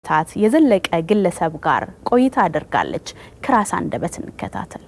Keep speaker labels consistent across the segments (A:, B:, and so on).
A: ዓመታት የዘለቀ ግለሰብ ጋር ቆይታ አድርጋለች። ከራስ አንደበት እንከታተል።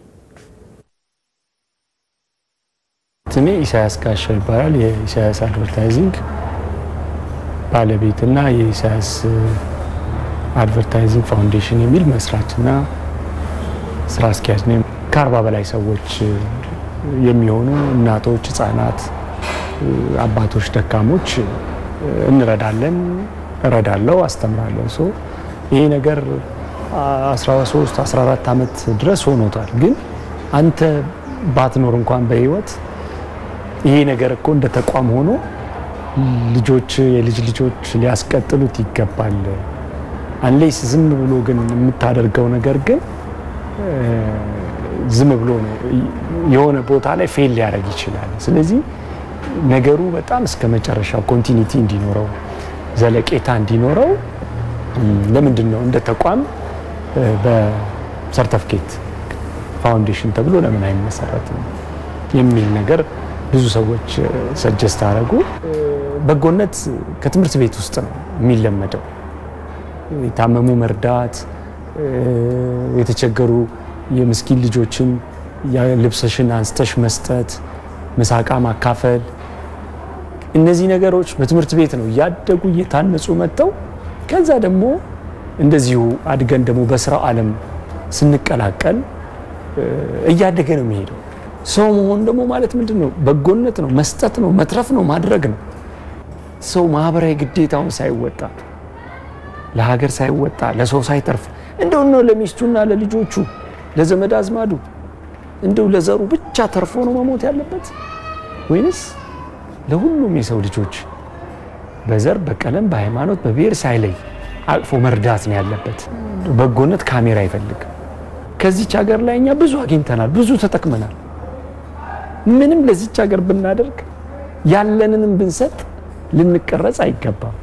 B: ስሜ ኢሳያስ ጋሻው ይባላል። የኢሳያስ አድቨርታይዚንግ ባለቤትና የኢሳያስ አድቨርታይዚንግ ፋውንዴሽን የሚል መስራችና ስራ አስኪያጅ ነኝ። ከአርባ በላይ ሰዎች የሚሆኑ እናቶች፣ ህጻናት፣ አባቶች፣ ደካሞች እንረዳለን። እረዳለው፣ አስተምራለሁ። ሶ ይሄ ነገር 13 14 ዓመት ድረስ ሆኖታል። ግን አንተ ባትኖር እንኳን በህይወት ይሄ ነገር እኮ እንደ ተቋም ሆኖ ልጆች የልጅ ልጆች ሊያስቀጥሉት ይገባል። አንሌስ ዝም ብሎ ግን የምታደርገው ነገር ግን ዝም ብሎ ነው የሆነ ቦታ ላይ ፌል ሊያደርግ ይችላል። ስለዚህ ነገሩ በጣም እስከ መጨረሻው ኮንቲኒቲ እንዲኖረው ዘለቄታ እንዲኖረው ለምንድን ነው እንደ ተቋም በሰርተፍኬት ፋውንዴሽን ተብሎ ለምን አይመሰረትም የሚል ነገር ብዙ ሰዎች ሰጀስት አደረጉ። በጎነት ከትምህርት ቤት ውስጥ ነው የሚለመደው። የታመሙ መርዳት፣ የተቸገሩ የምስኪን ልጆችን ልብስሽን አንስተሽ መስጠት፣ ምሳቃ ማካፈል፣ እነዚህ ነገሮች በትምህርት ቤት ነው እያደጉ እየታነጹ መጥተው ከዛ ደግሞ እንደዚሁ አድገን ደግሞ በስራው ዓለም ስንቀላቀል እያደገ ነው የሚሄደው። ሰው መሆን ደግሞ ማለት ምንድን ነው? በጎነት ነው፣ መስጠት ነው፣ መትረፍ ነው፣ ማድረግ ነው። ሰው ማህበራዊ ግዴታውን ሳይወጣ ለሀገር ሳይወጣ ለሰው ሳይተርፍ እንደው ነው ለሚስቱና ለልጆቹ ለዘመድ አዝማዱ እንደው ለዘሩ ብቻ ተርፎ ነው መሞት ያለበት ወይንስ ለሁሉም የሰው ልጆች በዘር በቀለም በሃይማኖት በብሔር ሳይለይ አቅፎ መርዳት ነው ያለበት። በጎነት ካሜራ አይፈልግም። ከዚች ሀገር ላይ እኛ ብዙ አግኝተናል፣ ብዙ ተጠቅመናል። ምንም ለዚች ሀገር ብናደርግ ያለንንም ብንሰጥ ልንቀረጽ አይገባም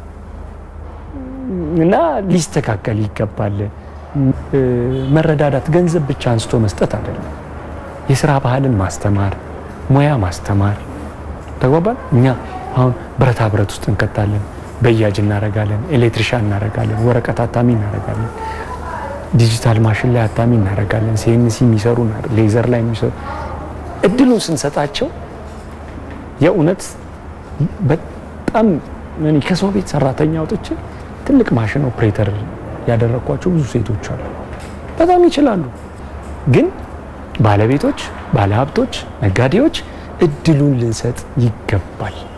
B: እና ሊስተካከል ይገባል። መረዳዳት ገንዘብ ብቻ አንስቶ መስጠት አይደለም። የስራ ባህልን ማስተማር፣ ሙያ ማስተማር ተግባባል። እኛ አሁን ብረታ ብረት ውስጥ እንከታለን፣ በያጅ እናረጋለን፣ ኤሌክትሪሻን እናረጋለን፣ ወረቀት አታሚ እናረጋለን፣ ዲጂታል ማሽን ላይ አታሚ እናረጋለን፣ ሲኤንሲ የሚሰሩ ሌዘር ላይ የሚሰሩ እድሉን ስንሰጣቸው የእውነት በጣም ከሰው ቤት ሰራተኛ አውጥቼ ትልቅ ማሽን ኦፕሬተር ያደረግኳቸው ብዙ ሴቶች አሉ። በጣም ይችላሉ። ግን ባለቤቶች፣ ባለሀብቶች፣ ነጋዴዎች እድሉን ልንሰጥ ይገባል።